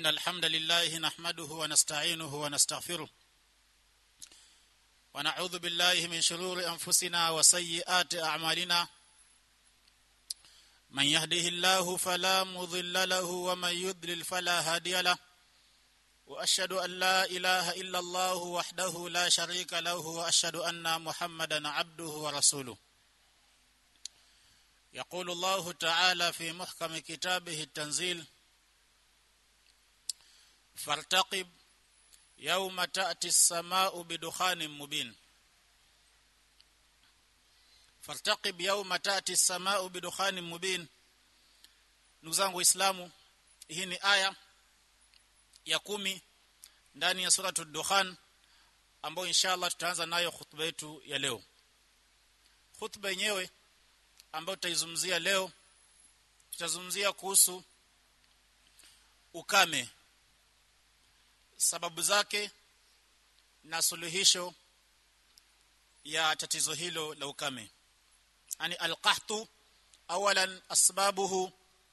إن الحمد لله نحمده ونستعينه ونستغفره ونعوذ بالله من شرور أنفسنا وسيئات أعمالنا من يهده الله فلا مضل له ومن يضلل فلا هادي له واشهد ان لا اله الا الله وحده لا شريك له واشهد ان محمدا عبده ورسوله يقول الله تعالى في محكم كتابه التنزيل فارتقب يوم تاتي السماء بدخان مبين فارتقب يوم تاتي السماء بدخان مبين ndugu zangu waislamu hii ni aya ya kumi ndani ya suratu dukhan ambayo inshallah tutaanza nayo khutba yetu ya leo khutba yenyewe ambayo tutaizungumzia leo tutazungumzia kuhusu ukame sababu zake na suluhisho ya tatizo hilo la ukame yani alqahtu awalan asbabuhu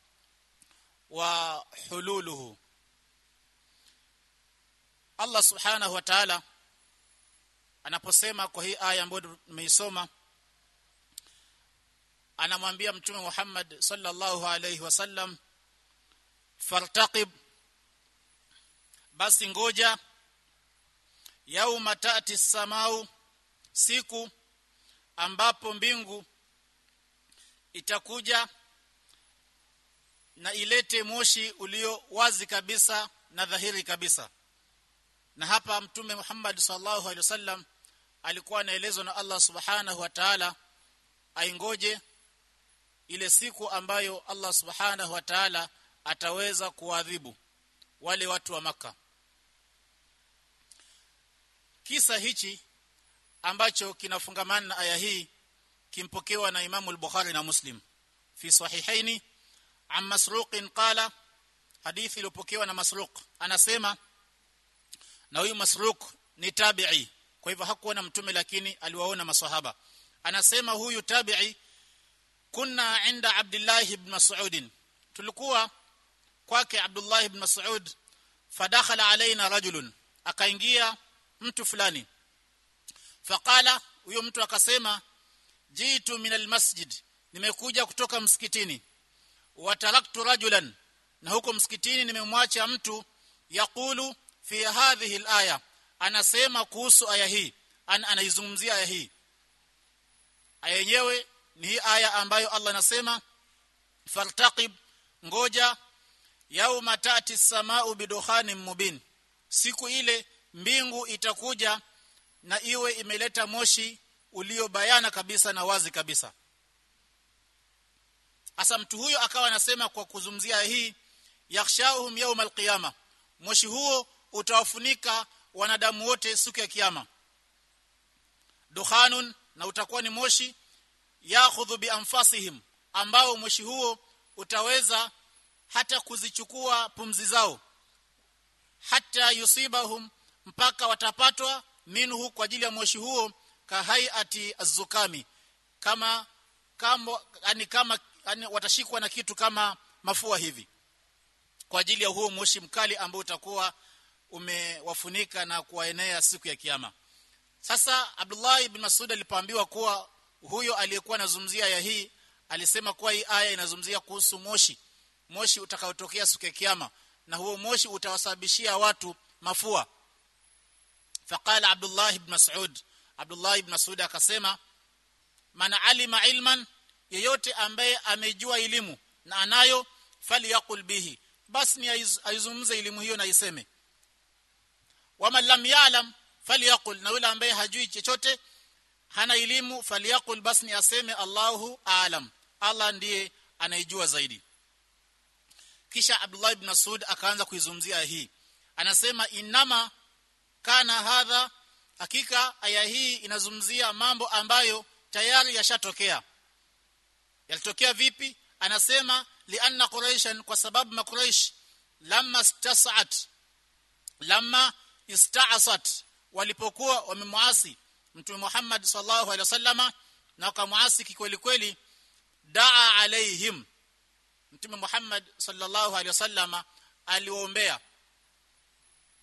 wa hululuhu Allah subhanahu wa ta'ala anaposema kwa hii aya ambayo tumeisoma anamwambia mtume Muhammad sallallahu alayhi wasallam fartaqib basi ngoja yauma taati samau siku ambapo mbingu itakuja na ilete moshi ulio wazi kabisa na dhahiri kabisa na hapa mtume Muhammad sallallahu alaihi wasallam alikuwa anaelezwa na Allah subhanahu wa ta'ala aingoje ile siku ambayo Allah subhanahu wa ta'ala ataweza kuadhibu wale watu wa maka kisa hichi ambacho kinafungamana na aya hii kimpokewa na Imamu al-Bukhari na Muslim fi sahihaini an Masruq qala hadithi iliyopokewa na Masruq anasema na huyu Masruq ni tabi'i kwa hivyo hakuona mtume lakini aliwaona maswahaba anasema huyu tabi'i kunna inda Abdullah ibn Mas'ud tulikuwa kwake Abdullah ibn Mas'ud fadakhala alaina rajulun akaingia mtu fulani faqala huyo mtu akasema jitu min almasjid nimekuja kutoka msikitini wataraktu rajulan na huko msikitini nimemwacha mtu yakulu fi hadhihi alaya anasema kuhusu aya hii An, anaizungumzia aya hii aya yenyewe ni hii aya ambayo Allah anasema fartaqib ngoja yauma tati samau bidukhanin mubin siku ile mbingu itakuja na iwe imeleta moshi uliobayana kabisa na wazi kabisa Asa mtu huyo akawa anasema kwa kuzumzia hii yakhshauhum yawm alqiyama moshi huo utawafunika wanadamu wote siku ya kiyama dukhanun na utakuwa ni moshi yakhudhu bi anfasihim ambao moshi huo utaweza hata kuzichukua pumzi zao hata yusibahum mpaka watapatwa minhu kwa ajili ya moshi huo kahaiati azukami kama kama yani kama yani watashikwa na kitu kama mafua hivi kwa ajili ya huo moshi mkali ambao utakuwa umewafunika na kuwaenea siku ya kiyama sasa Abdullah ibn Mas'ud alipoambiwa kuwa huyo aliyekuwa anazungumzia ya hii alisema kuwa hii aya inazungumzia kuhusu moshi moshi utakaotokea siku ya kiyama na huo moshi utawasababishia watu mafua faqala Abdullah ibn Mas'ud Abdullah ibn Mas'ud akasema man alima ilman yeyote ambaye amejua elimu na anayo falyaqul bihi basi ni aizungumze elimu hiyo na iseme wama lam ya'lam falyaqul na yule ambaye hajui chochote hana elimu falyaqul basi ni aseme Allahu aalam Allah ndiye anayejua zaidi kisha Abdullah ibn Mas'ud akaanza kuizungumzia hii anasema inama kana hadha hakika aya hii inazungumzia mambo ambayo tayari yashatokea yalitokea vipi anasema lianna quraishan kwa sababu makuraish lamma istasat lamma ista'asat walipokuwa wamemuasi mtume Muhammad sallallahu alaihi wasallama na wakamuasi kikweli kweli daa alaihim mtume Muhammad sallallahu alaihi wasallama aliwaombea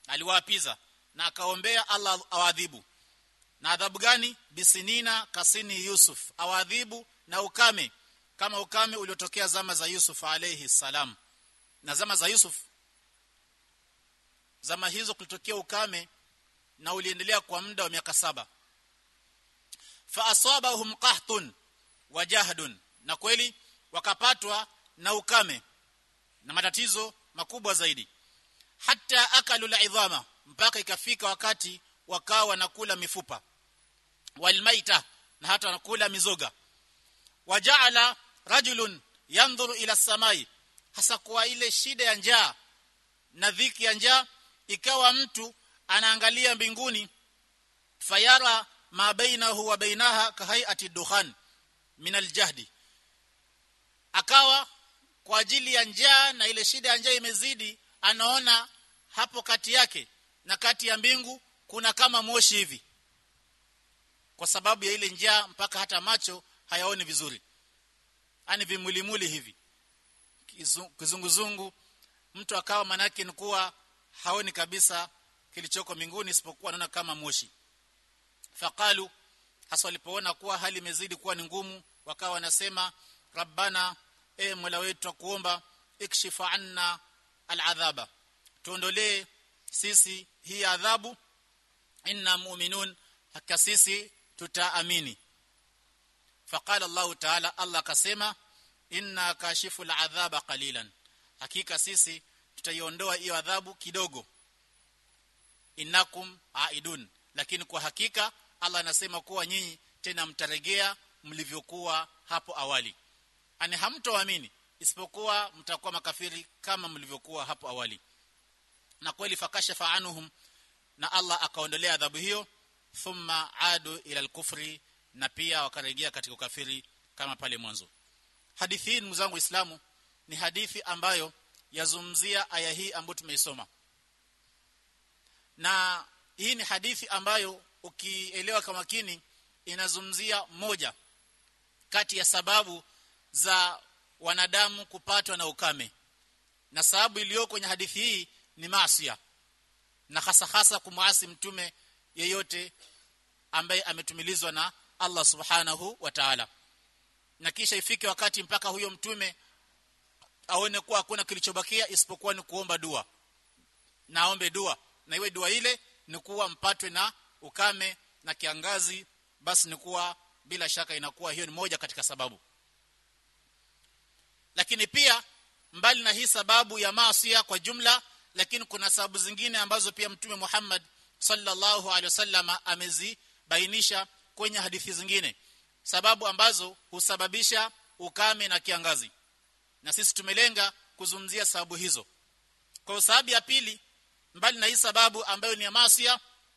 aliwaapiza na akaombea Allah awadhibu na adhabu gani bisinina kasini Yusuf awadhibu na ukame kama ukame uliotokea zama za Yusuf alayhi salam na zama za Yusuf zama hizo kulitokea ukame na uliendelea kwa muda wa miaka saba fa asabahum qahtun wa jahdun na kweli wakapatwa na ukame na matatizo makubwa zaidi hata akalu idhama mpaka ikafika wakati wakawa wanakula mifupa walmaita na hata wanakula mizoga wajaala rajulun yandhuru ila samai hasa kwa ile shida ya njaa na dhiki ya njaa ikawa mtu anaangalia mbinguni fayara ma bainahu wa bainaha kahaiati dukhan min aljahdi akawa kwa ajili ya njaa na ile shida ya njaa imezidi anaona hapo kati yake na kati ya mbingu kuna kama moshi hivi kwa sababu ya ile njaa mpaka hata macho hayaoni vizuri ani vimulimuli hivi kizunguzungu mtu akawa manake ni kuwa haoni kabisa kilichoko mbinguni isipokuwa anaona kama moshi faqalu hasa walipoona kuwa hali imezidi kuwa ni ngumu wakawa wanasema rabbana e mola wetu kuomba ikshifa anna aladhaba tuondolee sisi hii adhabu inna mu'minun hakika sisi tutaamini faqala Allah ta'ala Allah akasema inna kashifu aladhaba qalilan hakika sisi tutaiondoa hiyo adhabu kidogo innakum aidun lakini kwa hakika Allah anasema kuwa nyinyi tena mtaregea mlivyokuwa hapo awali ani hamtoamini isipokuwa mtakuwa makafiri kama mlivyokuwa hapo awali na kweli fakashafa anhum na Allah akaondolea adhabu hiyo thumma adu ila al-kufri na pia wakarejea katika ukafiri kama pale mwanzo hadithi hii mzangu Uislamu ni hadithi ambayo yazungumzia aya hii ambayo tumeisoma na hii ni hadithi ambayo ukielewa kwa makini inazungumzia moja kati ya sababu za wanadamu kupatwa na ukame na sababu iliyo kwenye hadithi hii ni maasiya na hasa hasa kumwasi mtume yeyote ambaye ametumilizwa na Allah subhanahu wa ta'ala na kisha ifike wakati mpaka huyo mtume aone kuwa hakuna kilichobakia isipokuwa ni kuomba dua na aombe dua na iwe dua ile ni kuwa mpatwe na ukame na kiangazi basi ni kuwa bila shaka inakuwa hiyo ni moja katika sababu lakini pia mbali na hii sababu ya maasiya kwa jumla lakini kuna sababu zingine ambazo pia mtume Muhammad sallallahu alaihi wasallam amezibainisha kwenye hadithi zingine sababu ambazo husababisha ukame na kiangazi na sisi tumelenga kuzungumzia sababu hizo kwa sababu ya pili mbali na hii sababu ambayo ni ya maasiya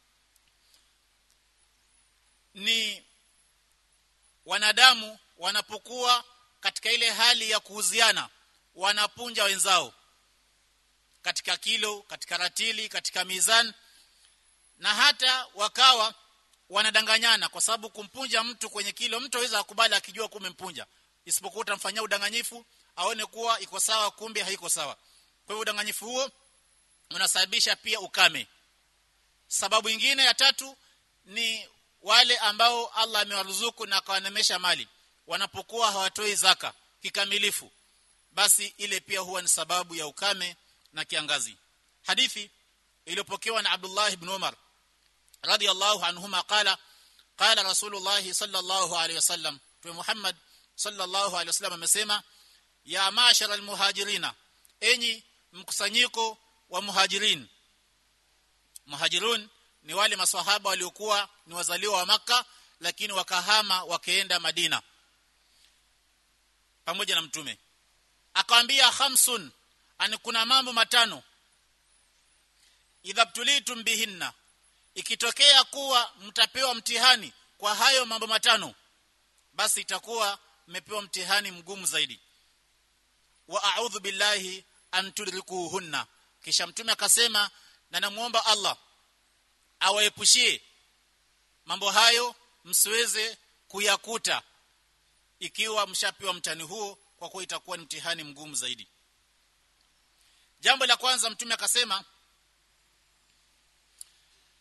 ni wanadamu wanapokuwa katika ile hali ya kuuziana wanapunja wenzao katika kilo katika ratili katika mizan na hata wakawa wanadanganyana kwa sababu kumpunja mtu kwenye kilo mtu aweza akubali akijua kumempunja isipokuwa utamfanyia udanganyifu aone kuwa iko sawa kumbe haiko sawa kwa hivyo udanganyifu huo unasababisha pia ukame sababu nyingine ya tatu ni wale ambao Allah amewaruzuku na akawanemesha mali wanapokuwa hawatoi zaka kikamilifu basi ile pia huwa ni sababu ya ukame na kiangazi hadithi iliyopokewa na Abdullah ibn Umar radiyallahu anhuma qala qala rasulullah sallallahu alayhi wasallam tu Muhammad sallallahu alayhi wasallam amesema ya mashara almuhajirina enyi mkusanyiko wa muhajirin muhajirun ni wale maswahaba waliokuwa ni wazaliwa wa maka lakini wakahama wakaenda Madina pamoja na mtume akamwambia khamsun ani kuna mambo matano idhabtulitum bihinna ikitokea kuwa mtapewa mtihani kwa hayo mambo matano basi itakuwa mmepewa mtihani mgumu zaidi wa a'udhu billahi an tudrikuhunna kisha mtume akasema na namuomba Allah awaepushie mambo hayo msiweze kuyakuta ikiwa mshapewa mtihani huo kwa kuwa itakuwa ni mtihani mgumu zaidi jambo la kwanza mtume akasema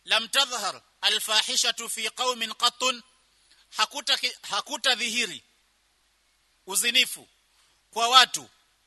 lam tadhhar alfahishatu fi qaumin qattun hakuta hakuta dhihiri uzinifu kwa watu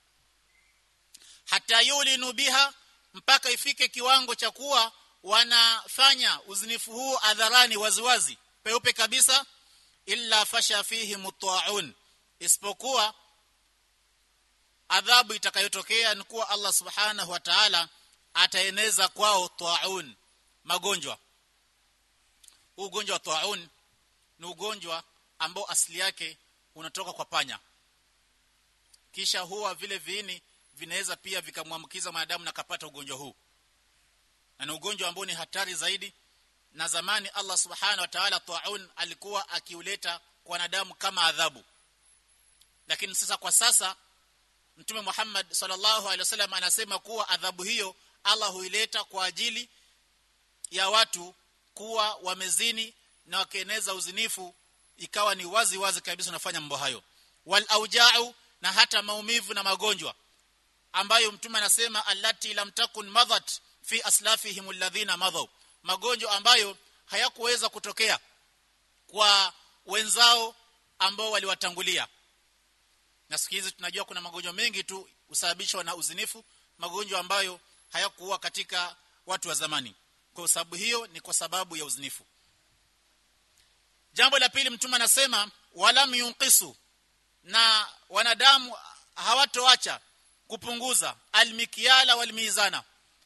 hata yulinu biha mpaka ifike kiwango cha kuwa wanafanya uzinifu huu adharani waziwazi peupe kabisa illa fasha fihi mutaun isipokuwa adhabu itakayotokea ni kuwa Allah subhanahu wa ta'ala ataeneza kwao taun magonjwa ugonjwa wa taun ni ugonjwa ambao asili yake unatoka kwa panya kisha huwa vile viini vinaweza pia vikamwambukiza mwanadamu na kapata ugonjwa huu na ni ugonjwa ambao ni hatari zaidi na zamani Allah subhanahu wa ta'ala taun alikuwa akiuleta kwa wanadamu kama adhabu lakini sasa kwa sasa Mtume Muhammad sallallahu alaihi wasallam anasema kuwa adhabu hiyo Allah huileta kwa ajili ya watu kuwa wamezini na wakieneza uzinifu ikawa ni wazi wazi kabisa unafanya mambo hayo wal auja'u na hata maumivu na magonjwa ambayo mtume anasema allati lam takun madhat fi aslafihim alladhina madhaw magonjwa ambayo hayakuweza kutokea kwa wenzao ambao waliwatangulia na siku hizi tunajua kuna magonjwa mengi tu husababishwa na uzinifu magonjwa ambayo hayakuwa katika watu wa zamani kwa sababu hiyo ni kwa sababu ya uzinifu jambo la pili mtume anasema walam yunqisu na wanadamu hawatoacha kupunguza almikiala walmizana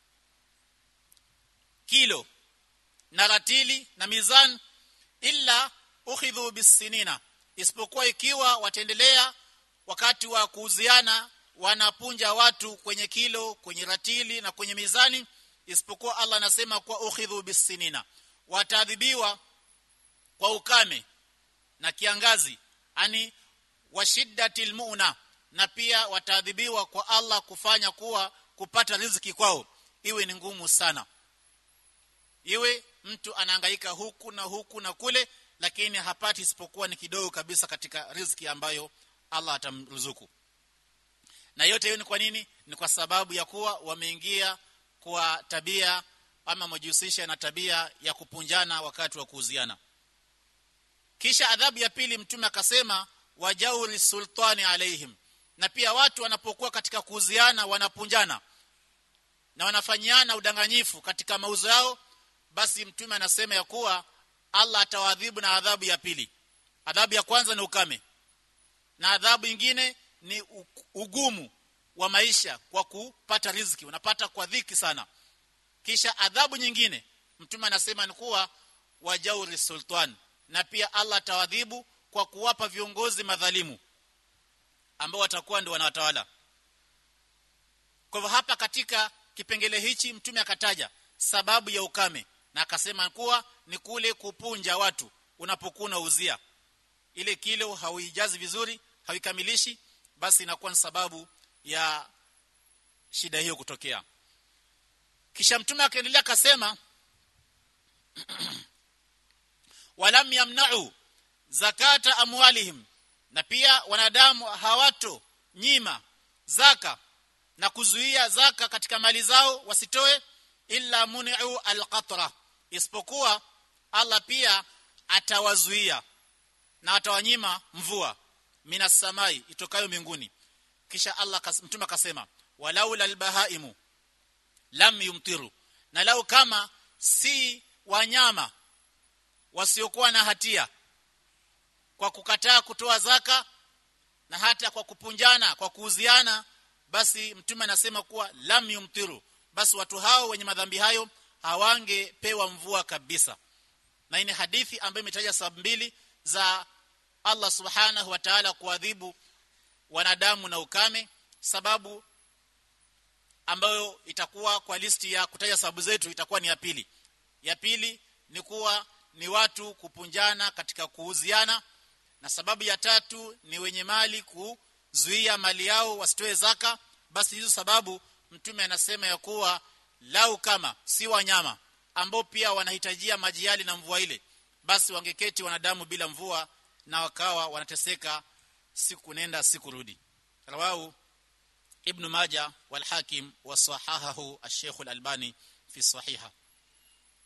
kilo na ratili na mizan illa ukhidhu bisinina isipokuwa ikiwa wataendelea wakati wa kuuziana wanapunja watu kwenye kilo kwenye ratili na kwenye mizani isipokuwa Allah anasema kwa ukhidhu bisinina wataadhibiwa kwa ukame na kiangazi ani washiddatil muuna na pia wataadhibiwa kwa Allah kufanya kuwa kupata riziki kwao iwe ni ngumu sana iwe mtu anahangaika huku na huku na kule lakini hapati isipokuwa ni kidogo kabisa katika riziki ambayo Allah atamruzuku na yote hiyo ni kwa nini ni kwa sababu ya kuwa wameingia kwa tabia ama wamejihusisha na tabia ya kupunjana wakati wa kuuziana kisha adhabu ya pili mtume akasema wajauri sultani alaihim na pia watu wanapokuwa katika kuuziana wanapunjana na wanafanyiana udanganyifu katika mauzo yao basi mtume anasema ya kuwa Allah atawadhibu na adhabu ya pili adhabu ya kwanza ni ukame na adhabu nyingine ni ugumu wa maisha kwa kupata riziki unapata kwa dhiki sana kisha adhabu nyingine mtume anasema ni kuwa wajauri sultan na pia Allah atawadhibu kwa kuwapa viongozi madhalimu ambao watakuwa ndio wanawatawala kwa hivyo hapa katika kipengele hichi mtume akataja sababu ya ukame na akasema kuwa ni kule kupunja watu unapokuwa unauzia ile kilo hauijazi vizuri hauikamilishi basi inakuwa ni sababu ya shida hiyo kutokea kisha mtume akaendelea akasema walam yamna'u zakata amwalihim na pia wanadamu hawato nyima zaka na kuzuia zaka katika mali zao wasitoe illa muni'u alqatra isipokuwa Allah pia atawazuia na atawanyima mvua minas samai itokayo mbinguni kisha Allah kas, mtume akasema walaula albahaimu lam yumtiru na lau kama si wanyama wasiokuwa na hatia kwa kukataa kutoa zaka na hata kwa kupunjana kwa kuuziana basi mtume anasema kuwa lam yumtiru basi watu hao wenye madhambi hayo hawangepewa mvua kabisa na hii ni hadithi ambayo imetaja sababu mbili za Allah subhanahu wa ta'ala kuadhibu wanadamu na ukame sababu ambayo itakuwa kwa listi ya kutaja sababu zetu itakuwa ni ya pili ya pili ni kuwa ni watu kupunjana katika kuuziana na sababu ya tatu ni wenye mali kuzuia mali yao wasitoe zaka basi hizo sababu mtume anasema ya kuwa lau kama si wanyama ambao pia wanahitajia maji yale na mvua ile basi wangeketi wanadamu bila mvua na wakawa wanateseka siku nenda siku rudi rawahu ibn majah wal hakim wa sahahahu ash-shaykh al-albani fi sahiha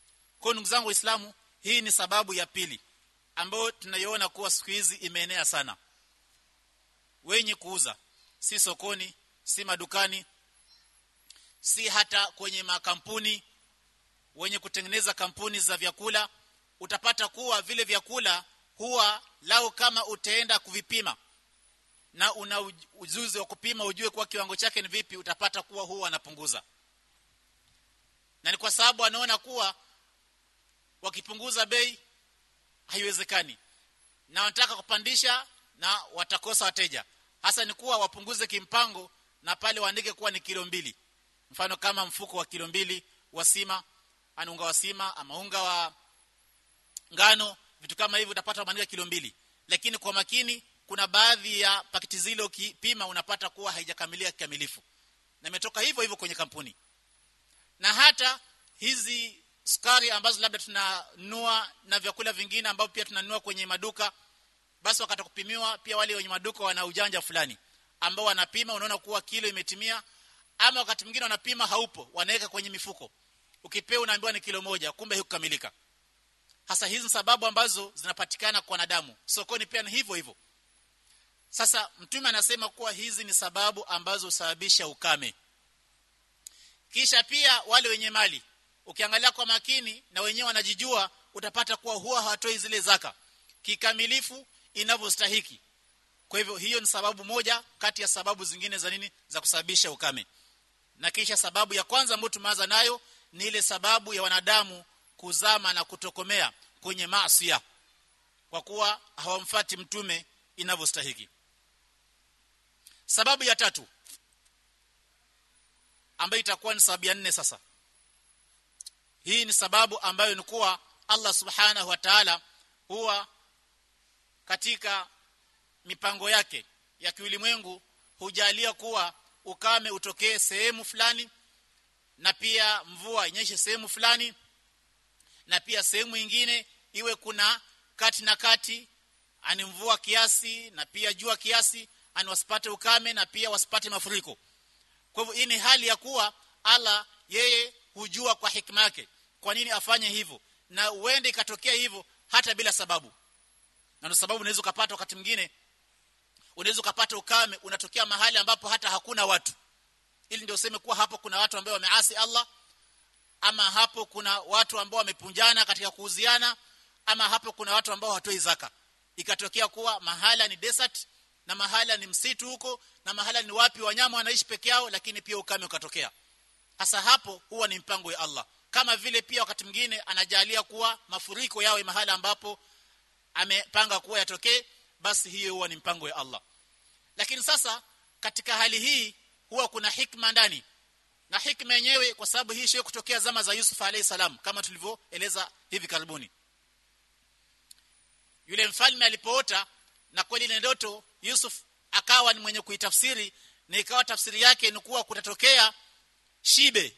kwa ndugu zangu waislamu hii ni sababu ya pili ambayo tunaiona kuwa siku hizi imeenea sana wenye kuuza si sokoni si madukani si hata kwenye makampuni wenye kutengeneza kampuni za vyakula utapata kuwa vile vyakula huwa lao kama utaenda kuvipima na una ujuzi wa kupima ujue kwa kiwango chake ni vipi utapata kuwa huwa anapunguza na ni kwa sababu anaona kuwa wakipunguza bei haiwezekani na wanataka kupandisha na watakosa wateja hasa ni kuwa wapunguze kimpango na pale waandike kuwa ni kilo mbili mfano kama mfuko wa kilo mbili wa sima ana unga wa sima ama unga wa ngano vitu kama hivyo utapata wameandika kilo mbili lakini kwa makini kuna baadhi ya pakiti zile ukipima unapata kuwa haijakamilika kikamilifu na imetoka hivyo hivyo kwenye kampuni na hata hizi sukari ambazo labda tunanunua na vyakula vingine ambavyo pia tunanunua kwenye maduka basi wakati kupimiwa pia wale wenye maduka wana ujanja fulani ambao wanapima unaona kuwa kilo imetimia ama wakati mwingine wanapima haupo wanaweka kwenye mifuko ukipewa unaambiwa ni kilo moja kumbe hikukamilika hasa hizi sababu ambazo zinapatikana kwa wanadamu sokoni pia ni hivyo hivyo sasa mtume anasema kuwa hizi ni sababu ambazo husababisha ukame kisha pia wale wenye mali ukiangalia kwa makini na wenyewe wanajijua utapata kuwa huwa hawatoi zile zaka kikamilifu inavyostahiki kwa hivyo hiyo ni sababu moja kati ya sababu zingine za nini za kusababisha ukame na kisha sababu ya kwanza ambayo tumeanza nayo ni ile sababu ya wanadamu kuzama na kutokomea kwenye maasi kwa kuwa hawamfati mtume inavyostahiki sababu ya tatu ambayo itakuwa ni sababu ya nne sasa hii ni sababu ambayo ni kuwa Allah subhanahu wa ta'ala huwa katika mipango yake ya kiulimwengu hujalia kuwa ukame utokee sehemu fulani na pia mvua inyeshe sehemu fulani na pia sehemu nyingine iwe kuna kati na kati ani mvua kiasi na pia jua kiasi ani wasipate ukame na pia wasipate mafuriko kwa hivyo hii ni hali ya kuwa Allah yeye hujua kwa hikma yake kwa nini afanye hivyo na uende ikatokea hivyo hata bila sababu na ndio sababu unaweza kupata wakati mwingine unaweza kupata ukame unatokea mahali ambapo hata hakuna watu ili ndio useme kuwa hapo kuna watu ambao wameasi Allah ama hapo kuna watu ambao wamepunjana katika kuuziana ama hapo kuna watu ambao hawatoi zaka ikatokea kuwa mahala ni desert na mahala ni msitu huko na mahala ni wapi wanyama wanaishi peke yao lakini pia ukame ukatokea hasa hapo huwa ni mpango ya Allah kama vile pia wakati mwingine anajalia kuwa mafuriko yawe mahala ambapo amepanga kuwa yatokee basi hiyo huwa ni mpango ya Allah lakini sasa katika hali hii huwa kuna hikma ndani na hikma yenyewe kwa sababu hii sio kutokea zama za Yusuf alayhi salam kama tulivyoeleza hivi karibuni yule mfalme alipoota na kweli ile ndoto Yusuf akawa ni mwenye kuitafsiri na ikawa tafsiri yake ni kuwa kutatokea shibe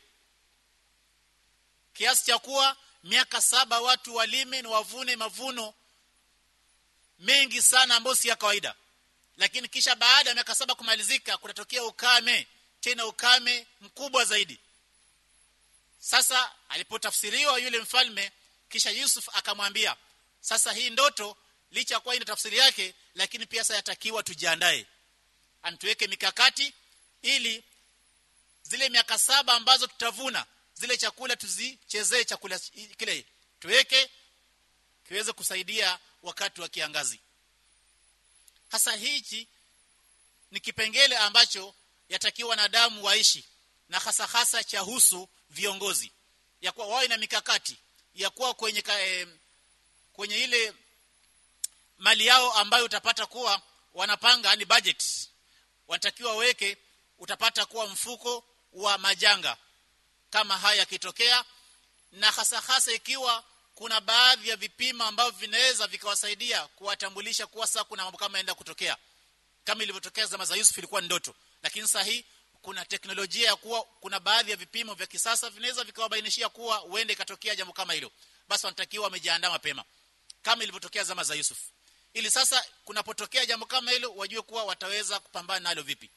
kiasi cha kuwa miaka saba watu walime na wavune mavuno mengi sana ambayo si ya kawaida lakini kisha baada ya miaka saba kumalizika kutatokea ukame tena ukame mkubwa zaidi sasa alipotafsiriwa yule mfalme kisha Yusuf akamwambia sasa hii ndoto licha kwa ina tafsiri yake lakini pia sasa yatakiwa tujiandae antuweke mikakati ili zile miaka saba ambazo tutavuna zile chakula tuzichezee chakula kile tuweke kiweze kusaidia wakati wa kiangazi hasa hichi ni kipengele ambacho yatakiwa wanadamu waishi na hasa hasa cha husu viongozi ya kuwa wawe na mikakati ya kuwa kwenye ka, eh, kwenye ile mali yao ambayo utapata kuwa wanapanga ni budget wanatakiwa weke utapata kuwa mfuko wa majanga kama haya yakitokea na hasa hasa ikiwa kuna baadhi ya vipimo ambavyo vinaweza vikawasaidia kuwatambulisha kuwa sasa kuna mambo kama yaenda kutokea kama ilivyotokea zama za Yusuf ilikuwa ndoto lakini sasa hii kuna teknolojia ya kuwa kuna baadhi ya vipimo vya kisasa vinaweza vikawabainishia kuwa uende ikatokea jambo kama hilo basi wanatakiwa wamejiandaa mapema kama ilivyotokea zama za Yusuf ili sasa kunapotokea jambo kama hilo wajue kuwa wataweza kupambana nalo vipi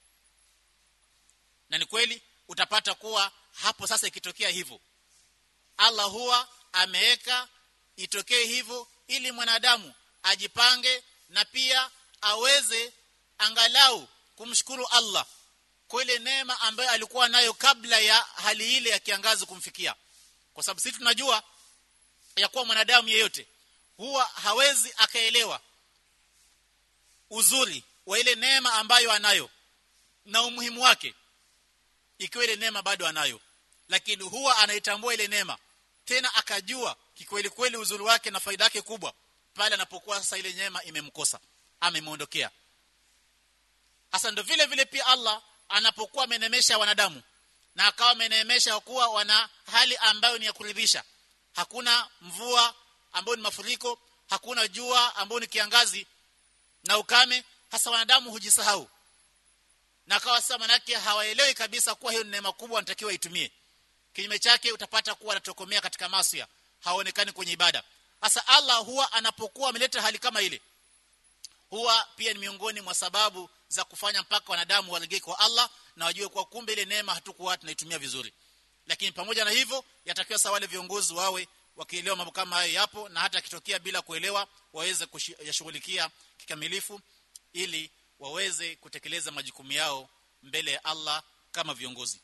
na ni kweli utapata kuwa hapo sasa ikitokea hivyo Allah huwa ameweka itokee hivyo ili mwanadamu ajipange na pia aweze angalau kumshukuru Allah kwa ile neema ambayo alikuwa nayo kabla ya hali ile ya kiangazi kumfikia kwa sababu sisi tunajua ya kuwa mwanadamu yeyote huwa hawezi akaelewa uzuri wa ile neema ambayo anayo na umuhimu wake ikiwa ile neema bado anayo lakini huwa anaitambua ile neema tena akajua kikweli kweli uzuri wake na faida yake kubwa pale anapokuwa sasa ile neema imemkosa amemuondokea hasa ndo vile vile pia Allah anapokuwa amenemesha wanadamu na akawa amenemesha kuwa wana hali ambayo ni ya kuridhisha hakuna mvua ambayo ni mafuriko hakuna jua ambayo ni kiangazi na ukame hasa wanadamu hujisahau na akawa sasa manake hawaelewi kabisa kuwa hiyo ni neema kubwa wanatakiwa itumie kinyume chake utapata kuwa anatokomea katika masia haonekani kwenye ibada hasa Allah huwa anapokuwa ameleta hali kama ile huwa pia ni miongoni mwa sababu za kufanya mpaka wanadamu walegee kwa Allah na wajue kwa kumbe ile neema hatukuwa tunaitumia vizuri lakini pamoja na hivyo yatakiwa sawa wale viongozi wawe wakielewa mambo kama hayo yapo na hata kitokea bila kuelewa waweze kuyashughulikia kikamilifu ili waweze kutekeleza majukumu yao mbele ya Allah kama viongozi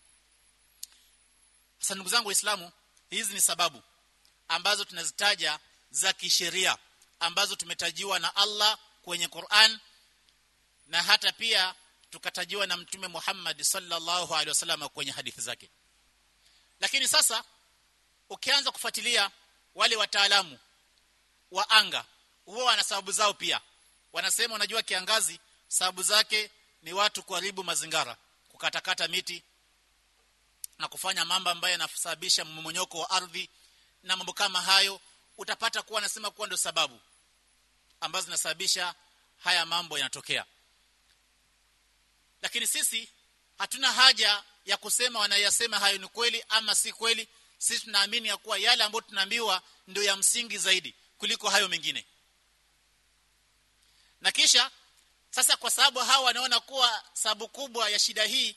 sasa ndugu zangu waislamu hizi ni sababu ambazo tunazitaja za kisheria ambazo tumetajiwa na Allah kwenye Qur'an na hata pia tukatajiwa na mtume Muhammad sallallahu alaihi wasallam kwenye hadithi zake lakini sasa ukianza kufuatilia wale wataalamu wa anga huwa wana sababu zao pia wanasema unajua kiangazi sababu zake ni watu kuharibu mazingara kukatakata miti na kufanya mambo ambayo yanasababisha mmomonyoko wa ardhi na mambo kama hayo utapata kuwa anasema kuwa ndio sababu ambazo zinasababisha haya mambo yanatokea lakini sisi hatuna haja ya kusema wanayasema hayo ni kweli ama si kweli sisi tunaamini ya kuwa yale ambayo tunaambiwa ndio ya msingi zaidi kuliko hayo mengine na kisha sasa kwa sababu hawa wanaona kuwa sababu kubwa ya shida hii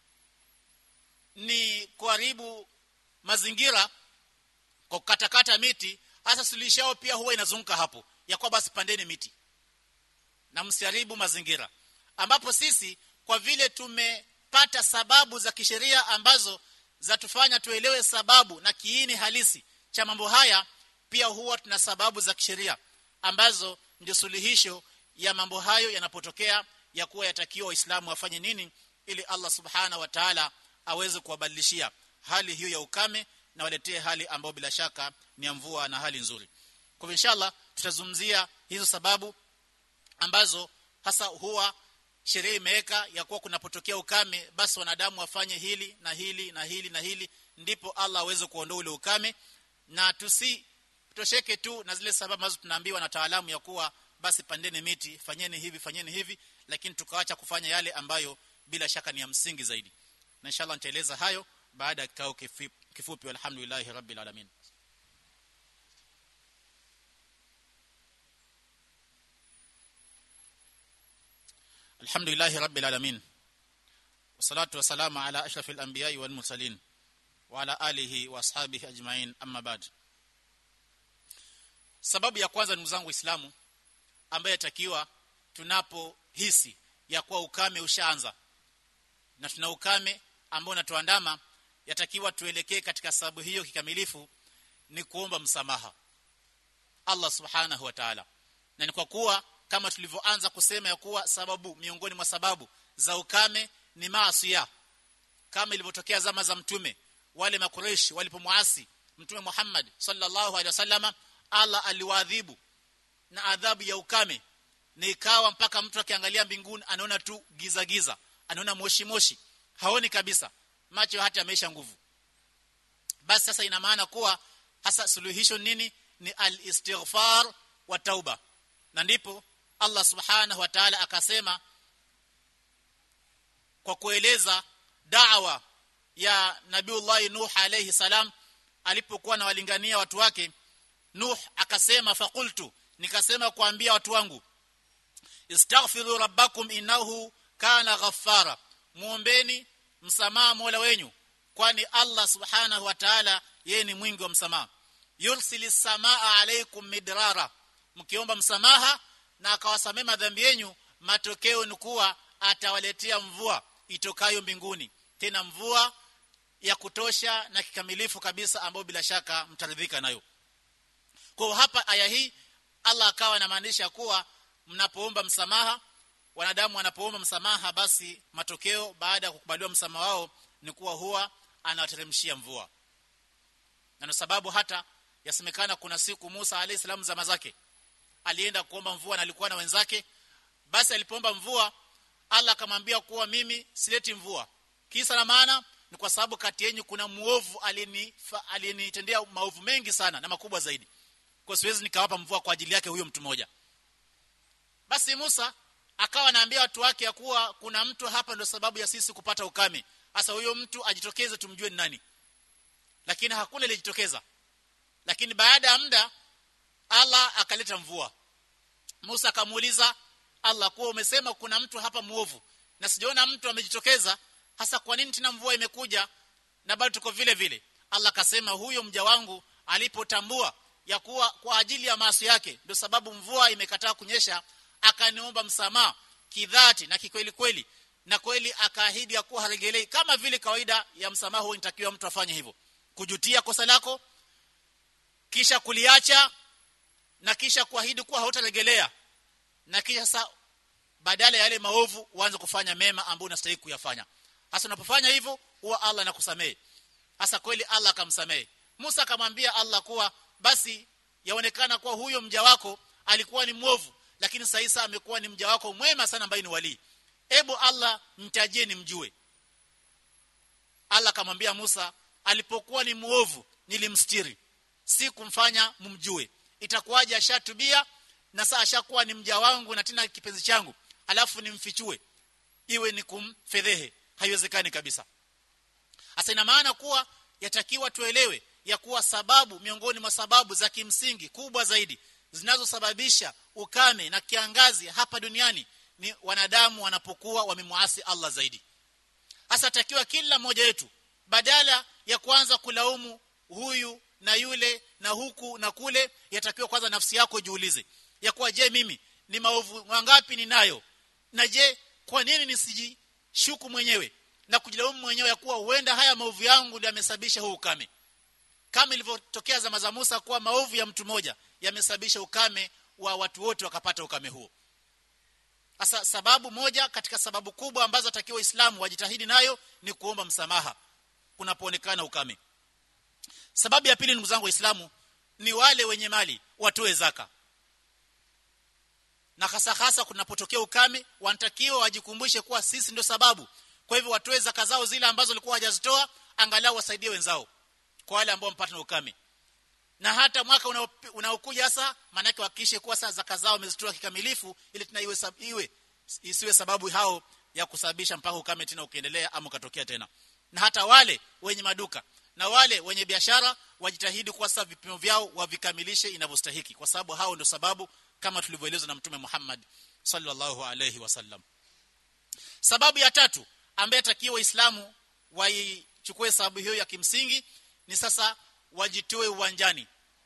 ni kuharibu mazingira kwa kukatakata miti hasa suluhisho yao pia huwa inazunguka hapo ya kwa basi pandeni miti na msiharibu mazingira ambapo sisi kwa vile tumepata sababu za kisheria ambazo zatufanya tuelewe sababu na kiini halisi cha mambo haya pia huwa tuna sababu za kisheria ambazo ndio suluhisho ya mambo hayo yanapotokea ya kuwa yatakiwa waislamu wafanye nini ili Allah subhana wa ta'ala aweze kuwabadilishia hali hiyo ya ukame na waletee hali ambayo bila shaka ni ya mvua na hali nzuri kwa inshallah tutazungumzia hizo sababu ambazo hasa huwa sheria imeweka ya kuwa kunapotokea ukame basi wanadamu wafanye hili na hili na hili na hili ndipo Allah aweze kuondoa ule ukame na tusi tosheke tu na zile sababu ambazo tunaambiwa na wataalamu ya kuwa basi pandeni miti fanyeni hivi fanyeni hivi lakini tukaacha kufanya yale ambayo bila shaka ni ya msingi zaidi na inshallah nitaeleza hayo baada ya kikao kifupi walhamdulillahi rabbil alamin alhamdulillahi rabbil alamin wassalatu wassalamu ala ashrafil anbiya'i wal mursalin wa ala alihi wa ashabihi ajma'in amma ba'd sababu ya kwanza ndugu zangu waislamu ambaye yatakiwa tunapohisi ya kuwa ukame ushaanza na tuna ukame ambao unatuandama yatakiwa tuelekee katika sababu hiyo kikamilifu ni kuomba msamaha Allah subhanahu wa ta'ala na ni kwa kuwa kama tulivyoanza kusema ya kuwa sababu miongoni mwa sababu za ukame ni maasiya kama ilivyotokea zama za mtume wale makureishi walipomwasi mtume Muhammad sallallahu alaihi wasallama Allah aliwaadhibu na adhabu ya ukame ni ikawa mpaka mtu akiangalia mbinguni anaona tu giza giza anaona moshi moshi haoni kabisa macho hata yameisha nguvu basi sasa ina maana kuwa hasa suluhisho nini ni al-istighfar wa tauba na ndipo Allah subhanahu wa ta'ala akasema kwa kueleza da'wa ya Nabiullah Nuh alayhi salam alipokuwa anawalingania watu wake Nuh akasema faqultu nikasema kuambia watu wangu istaghfiru rabbakum innahu kana ghaffara muombeni msamaha Mola wenyu kwani Allah subhanahu wa ta'ala yeye ni mwingi wa msamaha yursilis samaa alaykum midrara mkiomba msamaha na akawasamea madhambi yenu matokeo ni kuwa atawaletea mvua itokayo mbinguni tena mvua ya kutosha na kikamilifu kabisa ambayo bila shaka mtaridhika nayo kwa hapa aya hii Allah akawa anamaanisha kuwa mnapoomba msamaha wanadamu wanapoomba msamaha basi matokeo baada ya kukubaliwa msamaha wao ni kuwa huwa anawateremshia mvua na ndio sababu hata yasemekana kuna siku Musa alayhi salamu zama zake alienda kuomba mvua na alikuwa na wenzake basi alipoomba mvua Allah akamwambia kuwa mimi sileti mvua kisa na maana ni kwa sababu kati yenu kuna muovu aliyenitendea maovu mengi sana na makubwa zaidi kwa siwezi nikawapa mvua kwa ajili yake huyo mtu mmoja basi Musa akawa anaambia watu wake ya kuwa kuna mtu hapa ndio sababu ya sisi kupata ukame sasa huyo mtu ajitokeze tumjue ni nani lakini hakuna ilijitokeza lakini baada ya muda Allah akaleta mvua Musa akamuuliza Allah kuwa umesema kuna mtu hapa muovu na sijaona mtu amejitokeza hasa kwa nini tena mvua imekuja na bado tuko vile vile Allah akasema huyo mja wangu alipotambua ya kuwa kwa ajili ya maasi yake ndio sababu mvua imekataa kunyesha akaniomba msamaha kidhati na kikweli kweli na kweli akaahidi ya kuwa haregelei kama vile kawaida ya msamaha huo inatakiwa mtu afanye hivyo kujutia kosa lako kisha kuliacha na kisha kuahidi kuwa hautaregelea na kisha sasa badala ya yale maovu uanze kufanya mema ambayo unastahili kuyafanya hasa unapofanya hivyo huwa Allah anakusamehe hasa kweli Allah akamsamehe Musa akamwambia Allah kuwa basi yaonekana kuwa huyo mja wako alikuwa ni mwovu lakini sasa amekuwa ni mja wako mwema sana ambaye ni wali ebu Allah mtajie nimjue Allah akamwambia Musa alipokuwa ni muovu nilimstiri si kumfanya mumjue itakuwaje ashatubia na sasa ashakuwa ni mja wangu na tena kipenzi changu alafu nimfichue iwe ni kumfedhehe haiwezekani kabisa hasa ina maana kuwa yatakiwa tuelewe ya kuwa sababu miongoni mwa sababu za kimsingi kubwa zaidi zinazosababisha ukame na kiangazi hapa duniani ni wanadamu wanapokuwa wamemwasi Allah zaidi hasa takiwa kila mmoja wetu badala ya kuanza kulaumu huyu na yule na huku na kule yatakiwa kwanza nafsi yako jiulize ya kuwa je mimi ni maovu mangapi ninayo na je kwa nini nisijishuku mwenyewe na kujilaumu mwenyewe ya kuwa huenda haya maovu yangu ndio yamesababisha huu ukame kama ilivyotokea zama za Musa kuwa maovu ya mtu mmoja yamesababisha ukame wa watu wote wakapata ukame huo Asa sababu moja katika sababu kubwa ambazo atakiwa Waislamu wajitahidi nayo ni kuomba msamaha kunapoonekana ukame. Sababu ya pili ndugu zangu Waislamu ni wale wenye mali watoe zaka. Na hasa hasa kunapotokea ukame wanatakiwa wajikumbushe kuwa sisi ndio sababu. Kwa hivyo watoe zaka zao zile ambazo walikuwa hawajazitoa angalau wasaidie wenzao kwa wale ambao mpata na ukame. Na hata mwaka unaokuja sasa maana yake hakikishe kuwa sasa zaka zao wamezitoa kikamilifu ili tena iwe, sab, iwe isiwe sababu hao ya kusababisha mpaka ukame tena ukiendelea ama ukatokea tena. Na hata wale wenye maduka na wale wenye biashara wajitahidi kuwa sasa vipimo vyao wavikamilishe inavyostahiki kwa sababu hao ndio sababu kama tulivyoelezwa na mtume Muhammad sallallahu alayhi wasallam. Sababu ya tatu ambaye atakiwa Waislamu waichukue sababu hiyo ya kimsingi ni sasa wajitoe uwanjani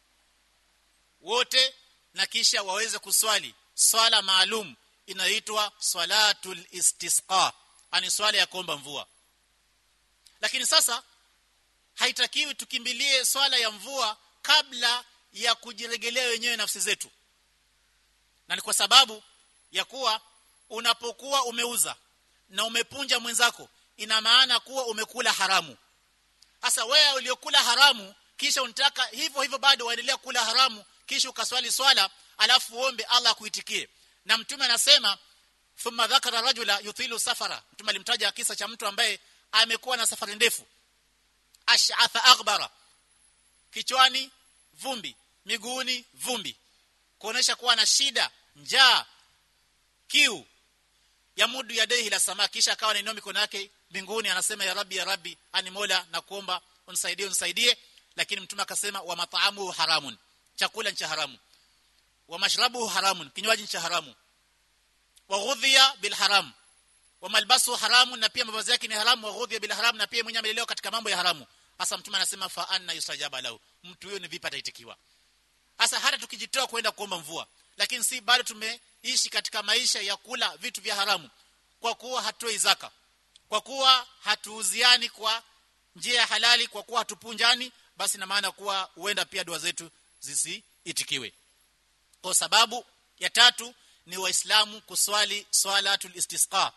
wote na kisha waweze kuswali swala maalum inaitwa swalatul istisqa ani swala ya kuomba mvua lakini sasa haitakiwi tukimbilie swala ya mvua kabla ya kujiregelea wenyewe nafsi zetu na ni kwa sababu ya kuwa unapokuwa umeuza na umepunja mwenzako ina maana kuwa umekula haramu sasa wewe uliokula haramu kisha unataka hivyo hivyo bado waendelea kula haramu kisha ukaswali swala alafu uombe Allah akuitikie na mtume anasema thumma dhakara rajula yuthilu safara mtume alimtaja kisa cha mtu ambaye amekuwa na safari ndefu ash'atha aghbara kichwani vumbi miguuni vumbi kuonesha kuwa na shida njaa kiu ya mudu ya dehi la samaki kisha akawa anainua mikono yake mbinguni anasema ya rabbi ya rabbi ani mola na kuomba unisaidie unisaidie lakini mtume akasema wa mat'amu haramun chakula ni cha haramu wa mashrabu haramun kinywaji cha haramu wa ghudhiya bil haram wa malbasu haramu na pia mavazi yake ni haramu wa ghudhi bil haram na pia mwenye amelelewa katika mambo ya haramu hasa mtume anasema fa anna yustajaba lahu mtu huyo ni vipi ataitikiwa hasa hata tukijitoa kwenda kuomba mvua lakini si bado tumeishi katika maisha ya kula vitu vya haramu kwa kuwa hatoi zaka kwa kuwa hatuuziani kwa njia ya halali kwa kuwa hatupunjani basi na maana kuwa huenda pia dua zetu zisiitikiwe kwa sababu ya tatu ni waislamu kuswali swalatul istisqa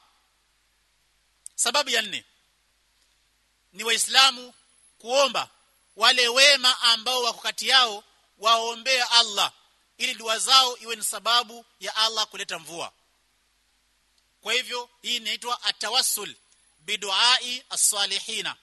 sababu ya nne ni waislamu kuomba wale wema ambao wako kati yao waombee Allah ili dua zao iwe ni sababu ya Allah kuleta mvua kwa hivyo hii inaitwa atawassul biduai as-salihina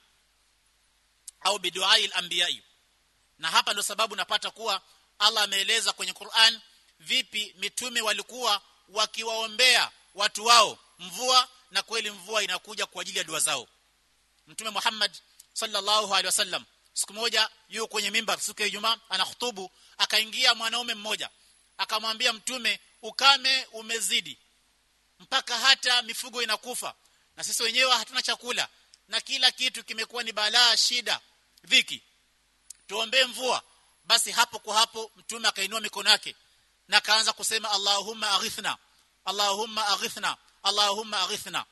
au biduai al-anbiya'i na hapa ndo sababu napata kuwa Allah ameeleza kwenye Qur'an vipi mitume walikuwa wakiwaombea watu wao mvua na kweli mvua inakuja kwa ajili ya dua zao mtume Muhammad sallallahu alaihi wasallam siku moja yuko kwenye mimbar siku ya Ijumaa anahutubu akaingia mwanaume mmoja akamwambia mtume ukame umezidi mpaka hata mifugo inakufa na sisi wenyewe hatuna chakula na kila kitu kimekuwa ni balaa shida dhiki tuombee mvua basi hapo kwa hapo mtume akainua mikono yake na akaanza kusema Allahumma aghithna Allahumma aghithna Allahumma aghithna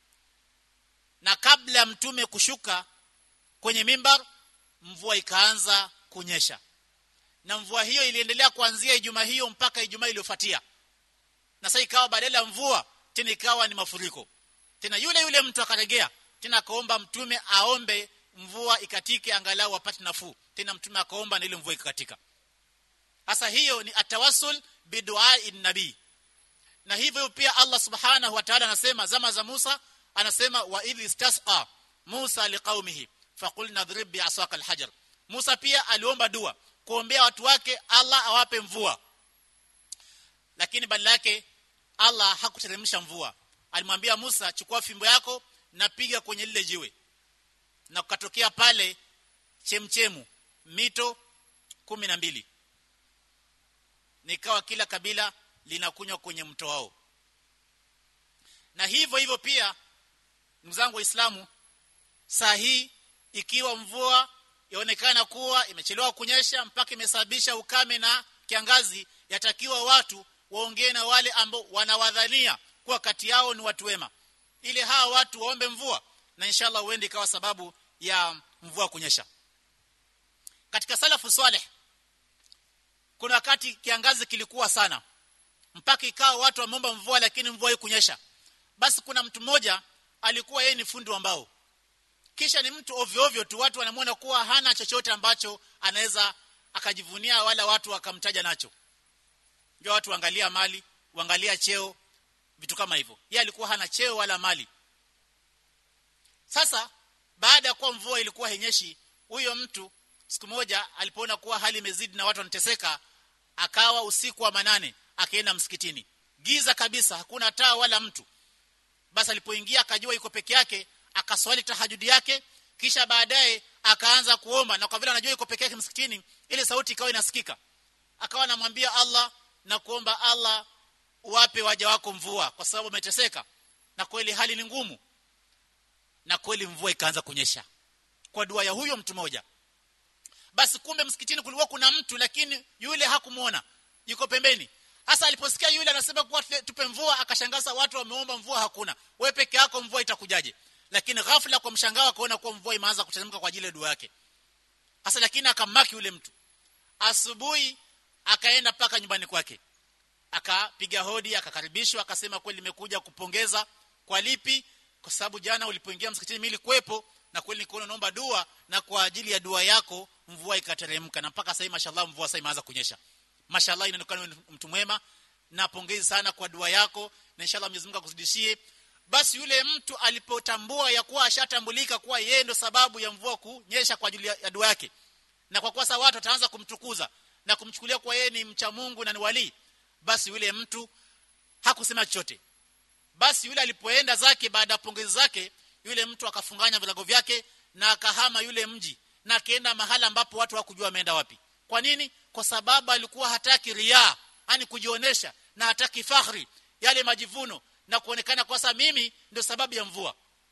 na kabla mtume kushuka kwenye mimbar mvua ikaanza kunyesha na mvua hiyo iliendelea kuanzia Ijumaa hiyo mpaka Ijumaa iliyofuatia na sasa ikawa badala ya mvua tena ikawa ni mafuriko tena yule yule mtu akaregea tena akaomba mtume aombe mvua ikatike angalau apate nafuu tena mtume akaomba na ile mvua ikakatika sasa hiyo ni atawassul biduai nabii na hivyo pia Allah subhanahu wa ta'ala anasema zama za Musa anasema wa idh istasqa Musa liqaumihi faqulna drib bi'asaka alhajar Musa pia aliomba dua kuombea watu wake Allah awape mvua lakini badala yake Allah hakuteremsha mvua alimwambia Musa chukua fimbo yako na piga kwenye lile jiwe na kukatokea pale chemchemu mito kumi na mbili nikawa kila kabila linakunywa kwenye mto wao na hivyo hivyo pia ndugu zangu waislamu saa hii ikiwa mvua yaonekana kuwa imechelewa kunyesha mpaka imesababisha ukame na kiangazi yatakiwa watu waongee na wale ambao wanawadhania kuwa kati yao ni watu wema ili hawa watu waombe mvua na inshallah uende ikawa sababu ya mvua kunyesha katika salafu saleh kuna wakati kiangazi kilikuwa sana mpaka ikawa watu wameomba mvua lakini mvua haikunyesha basi kuna mtu mmoja alikuwa yeye ni fundi wa mbao kisha ni mtu ovyo ovyo tu watu wanamwona kuwa hana chochote ambacho anaweza akajivunia wala watu wakamtaja nacho ndio watu waangalia mali waangalia cheo vitu kama hivyo yeye alikuwa hana cheo wala mali sasa baada ya kuwa mvua ilikuwa henyeshi huyo mtu siku moja alipoona kuwa hali imezidi na watu wanateseka akawa usiku wa manane akaenda msikitini giza kabisa hakuna taa wala mtu basi alipoingia akajua yuko peke yake akaswali tahajudi yake kisha baadaye akaanza kuomba na kwa vile anajua yuko peke yake msikitini ile sauti ikawa inasikika akawa anamwambia Allah na kuomba Allah wape waja wako mvua kwa sababu umeteseka na kweli hali ni ngumu na kweli mvua ikaanza kunyesha kwa dua ya huyo mtu mmoja basi kumbe msikitini kulikuwa kuna mtu lakini yule hakumuona yuko pembeni hasa aliposikia yule anasema kuwa tupe mvua akashangaza watu wameomba mvua hakuna wewe peke yako mvua itakujaje lakini ghafla kwa mshangao akaona kuwa mvua imeanza kuteremka kwa ajili ya dua yake hasa lakini akamaki yule mtu asubuhi akaenda paka nyumbani kwake akapiga hodi akakaribishwa akasema kweli nimekuja kupongeza kwa lipi kwa sababu jana ulipoingia msikitini mimi nilikuwepo na kweli nikuona naomba dua na kwa ajili ya dua yako mvua ikateremka na mpaka sasa mashallah mvua sasa imeanza kunyesha mashallah inaonekana mtu mwema na pongezi sana kwa dua yako na inshallah Mwenyezi Mungu akuzidishie basi yule mtu alipotambua ya kuwa ashatambulika kuwa yeye ndo sababu ya mvua kunyesha kwa ajili ya dua yake na kwa kuwa sasa watu wataanza kumtukuza na kumchukulia kwa yeye ni mcha Mungu na ni wali basi yule mtu hakusema chochote basi yule alipoenda zake baada ya pongezi zake yule mtu akafunganya vilago vyake na akahama yule mji na akaenda mahala ambapo watu hawakujua ameenda wapi kwa nini kwa sababu alikuwa hataki ria yani kujionesha na hataki fakhri yale majivuno na kuonekana kwa sasa mimi ndio sababu ya mvua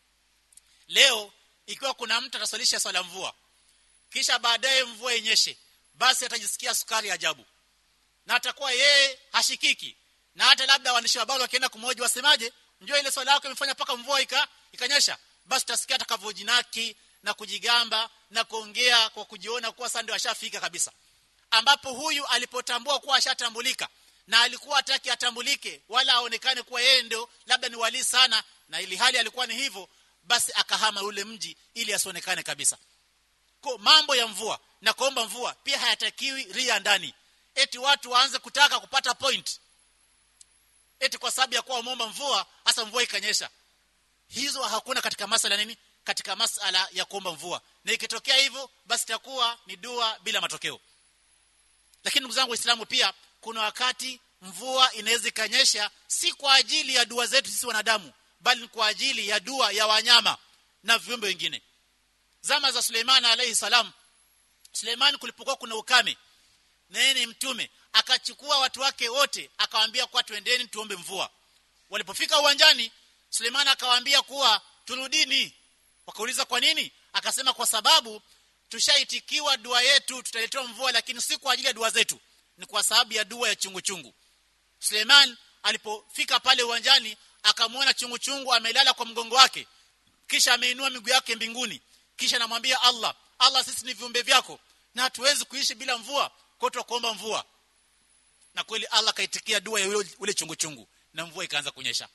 leo ikiwa kuna mtu ataswalisha swala mvua kisha baadaye mvua inyeshe basi atajisikia sukari ajabu na atakuwa yeye hashikiki na hata labda waandishi wa habari wakienda kumoja wasemaje njoo ile swala yako imefanya paka mvua ika, ikanyesha basi utasikia atakavyojinaki na kujigamba na kuongea kwa kujiona kuwa sasa ndio ashafika kabisa ambapo huyu alipotambua kuwa ashatambulika na alikuwa hataki atambulike wala aonekane kuwa yeye ndio labda ni wali sana na ili hali alikuwa ni hivyo basi akahama ule mji ili asionekane kabisa kwa mambo ya mvua na kuomba mvua pia hayatakiwi ria ndani eti watu waanze kutaka kupata point eti kwa sababu ya kuwa umeomba mvua hasa mvua ikanyesha hizo hakuna katika masala nini katika masala ya kuomba mvua na ikitokea hivyo basi itakuwa ni dua bila matokeo lakini ndugu zangu waislamu pia kuna wakati mvua inaweza ikanyesha si kwa ajili ya dua zetu sisi wanadamu bali ni kwa ajili ya dua ya wanyama na viumbe wengine zama za Suleiman alayhi salam Suleiman kulipokuwa kuna ukame na yeye ni mtume akachukua watu wake wote akawaambia kwa twendeni tuombe mvua walipofika uwanjani Suleiman akawaambia kuwa turudini wakauliza kwa nini akasema kwa sababu tushaitikiwa dua yetu tutaletewa mvua lakini si kwa ajili ya dua zetu ni kwa sababu ya dua ya chungu chungu Suleiman alipofika pale uwanjani akamwona chungu chungu amelala kwa mgongo wake kisha ameinua miguu yake mbinguni kisha anamwambia Allah Allah sisi ni viumbe vyako na hatuwezi kuishi bila mvua kwa kuomba mvua na kweli Allah kaitikia dua ya ule, ule chungu chungu na mvua ikaanza kunyesha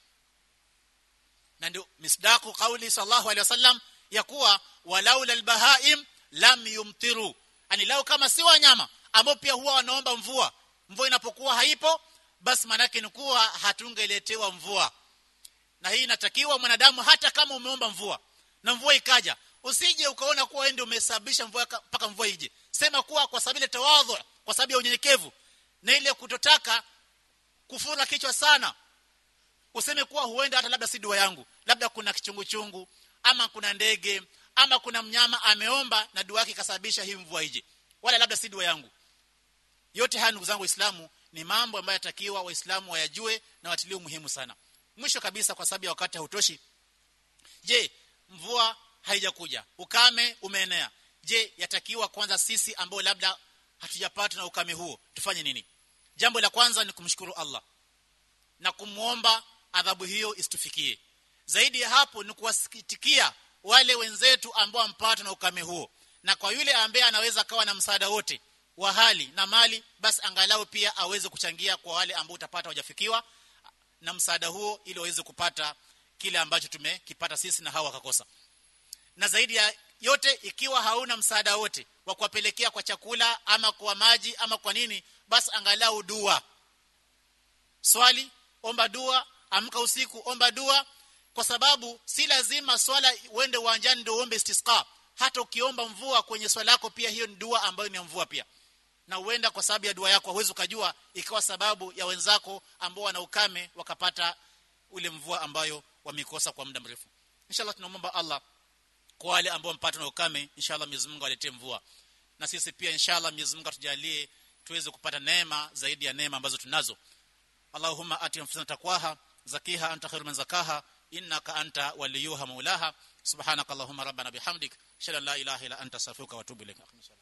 na ndio misdaku kauli sallallahu alaihi wasallam ya kuwa walaula albahaim lam yumtiru ani lao kama si wanyama ambao pia huwa wanaomba mvua mvua inapokuwa haipo basi manake ni kuwa hatungeletewa mvua na hii inatakiwa mwanadamu hata kama umeomba mvua na mvua ikaja usije ukaona kuwa wewe ndio umesababisha mvua mpaka mvua ije sema kuwa kwa sababu ile tawadhu kwa sababu ya unyenyekevu na ile kutotaka kufura kichwa sana useme kuwa huenda hata labda si dua yangu labda kuna kichungu chungu ama kuna ndege ama kuna mnyama ameomba na dua yake ikasababisha hii mvua ije wala labda si dua yangu yote haya ndugu zangu waislamu ni mambo ambayo yatakiwa waislamu wayajue na watilie muhimu sana mwisho kabisa kwa sababu ya wakati hautoshi je mvua haijakuja ukame umeenea je yatakiwa kwanza sisi ambao labda hatujapata na ukame huo tufanye nini jambo la kwanza ni kumshukuru Allah na kumuomba adhabu hiyo isitufikie zaidi ya hapo ni kuwasikitikia wale wenzetu ambao wampata na ukame huo na kwa yule ambaye anaweza kawa na msaada wote wa hali na mali basi angalau pia aweze kuchangia kwa wale ambao utapata wajafikiwa na msaada huo ili waweze kupata kile ambacho tumekipata sisi na hawa wakakosa na zaidi ya yote ikiwa hauna msaada wote wa kuwapelekea kwa chakula ama kwa maji ama kwa nini basi angalau dua swali omba dua amka usiku omba dua kwa sababu si lazima swala uende uwanjani ndio uombe istisqa hata ukiomba mvua kwenye swala yako pia hiyo ni dua ambayo ni mvua pia na uenda kwa sababu ya dua yako huwezi ukajua ikawa sababu ya wenzako ambao wana ukame wakapata ule mvua ambayo wamekosa kwa muda mrefu inshallah tunaomba Allah kwa wale ambao mpata na ukame inshallah Mwenyezi Mungu aletee mvua na sisi pia inshallah Mwenyezi Mungu atujalie tuweze kupata neema zaidi ya neema ambazo tunazo Allahumma ati anfusana taqwaha zakiha anta khairu man zakaha innaka anta waliyuha maulaha subhanakallahumma rabbana bihamdik shalla la ilaha illa anta astaghfiruka wa atubu ilaik